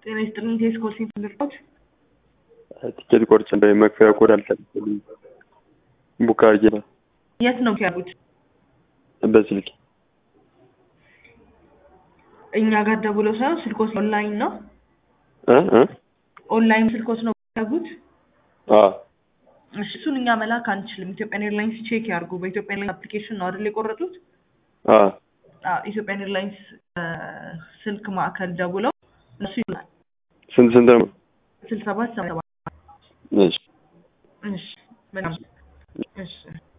ጤና ይስጥልኝ። ቴስኮ ሲንፍልርቶች ቲኬት ቆርጬ እንደ መክፈያ ኮድ አልተልኝ ቡክ አድርጌ ነው የት ነው ያሉት? በስልክ እኛ ጋር ደውለው ሳይሆን ስልኮስ ኦንላይን ነው እ እ ኦንላይን ስልኮስ ነው ያሉት። አ እሺ እሱን እኛ መላክ አንችልም። ኢትዮጵያን ኤርላይንስ ቼክ ያርጉ። በኢትዮጵያ ኤርላይንስ አፕሊኬሽን ነው አይደል የቆረጡት? አ አዎ፣ ኢትዮጵያን ኤርላይንስ ስልክ ማዕከል ደውለው እነሱ ይላል ስንት ስንት ነው? ስልሳ ሰባት ሰባ ሰባት እሺ እሺ በጣም እሺ